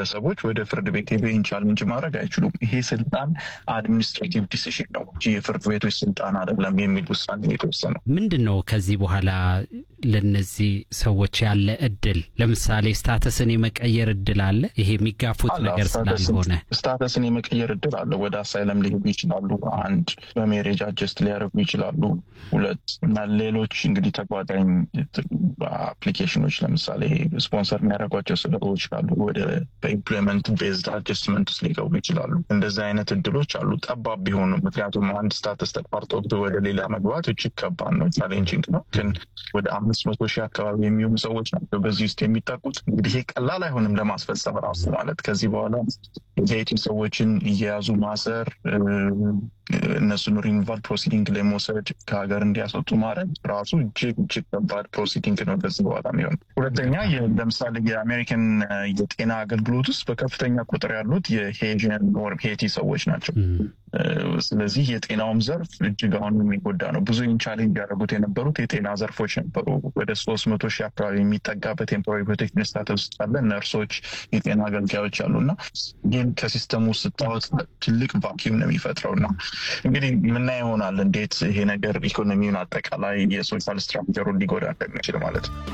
ግለሰቦች ወደ ፍርድ ቤት ሄደው ቻሌንጅ ማድረግ አይችሉም። ይሄ ስልጣን አድሚኒስትሬቲቭ ዲሲሽን ነው እንጂ የፍርድ ቤቶች ስልጣን አይደለም የሚል ውሳኔ የተወሰነው። ምንድን ነው ከዚህ በኋላ ለነዚህ ሰዎች ያለ እድል? ለምሳሌ ስታተስን የመቀየር እድል አለ? ይሄ የሚጋፉት ነገር ስላልሆነ ስታተስን የመቀየር እድል አለ። ወደ አሳይለም ሊሄዱ ይችላሉ። አንድ በሜሬጅ አጀስት ሊያደርጉ ይችላሉ። ሁለት እና ሌሎች እንግዲህ ተጓዳኝ አፕሊኬሽኖች ለምሳሌ ስፖንሰር የሚያደርጓቸው ስራዎች ካሉ ወደ በኢምፕሎይመንት ቤዝድ አጀስትመንት ውስጥ ሊገቡ ይችላሉ። እንደዚህ አይነት እድሎች አሉ፣ ጠባብ ቢሆኑ። ምክንያቱም አንድ ስታተስ ተቋርጦ ወደ ሌላ መግባት እጅግ ከባድ ነው፣ ቻሌንጂንግ ነው። ግን ወደ አምስት መቶ ሺህ አካባቢ የሚሆኑ ሰዎች ናቸው በዚህ ውስጥ የሚጠቁት። እንግዲህ ይሄ ቀላል አይሆንም ለማስፈጸም ራሱ ማለት ከዚህ በኋላ የሀይቲ ሰዎችን እየያዙ ማሰር እነሱን ሪሙቫል ፕሮሲዲንግ ላይ መውሰድ ከሀገር እንዲያስወጡ ማድረግ ራሱ እጅግ እጅግ ከባድ ፕሮሲዲንግ ነው ከዚህ በኋላ የሚሆን። ሁለተኛ ለምሳሌ የአሜሪካን የጤና አገልግሎት ውስጥ በከፍተኛ ቁጥር ያሉት የሄዥን ወር ሄቲ ሰዎች ናቸው። ስለዚህ የጤናውም ዘርፍ እጅግ አሁን የሚጎዳ ነው። ብዙ ቻሌንጅ ያደረጉት የነበሩት የጤና ዘርፎች ነበሩ። ወደ ሶስት መቶ ሺህ አካባቢ የሚጠጋ በቴምፖራሪ ፕሮቴክሽን ስታተስ ውስጥ ያለ ነርሶች፣ የጤና አገልጋዮች አሉ እና ይህን ከሲስተሙ ስታወጥ ትልቅ ቫኪዩም ነው የሚፈጥረው እና እንግዲህ ምናየው ይሆናል እንዴት ይሄ ነገር ኢኮኖሚውን አጠቃላይ የሶሻል ስትራክቸሩን ሊጎዳ እንደሚችል ማለት ነው።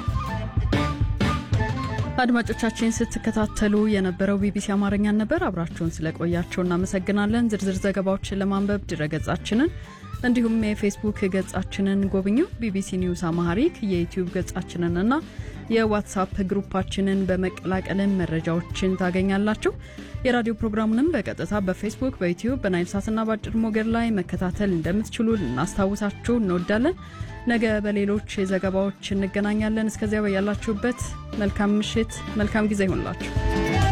አድማጮቻችን ስትከታተሉ የነበረው ቢቢሲ አማርኛን ነበር። አብራችሁን ስለቆያቸው እናመሰግናለን። ዝርዝር ዘገባዎችን ለማንበብ ድረገጻችንን እንዲሁም የፌስቡክ ገጻችንን ጎብኙ። ቢቢሲ ኒውስ አማሃሪክ የዩትዩብ ገጻችንንና የዋትሳፕ ግሩፓችንን በመቀላቀልን መረጃዎችን ታገኛላችሁ። የራዲዮ ፕሮግራሙንም በቀጥታ በፌስቡክ፣ በዩትዩብ፣ በናይል ሳትና በአጭር ሞገድ ላይ መከታተል እንደምትችሉ ልናስታውሳችሁ እንወዳለን። ነገ በሌሎች ዘገባዎች እንገናኛለን። እስከዚያ በያላችሁበት መልካም ምሽት፣ መልካም ጊዜ ይሆንላችሁ።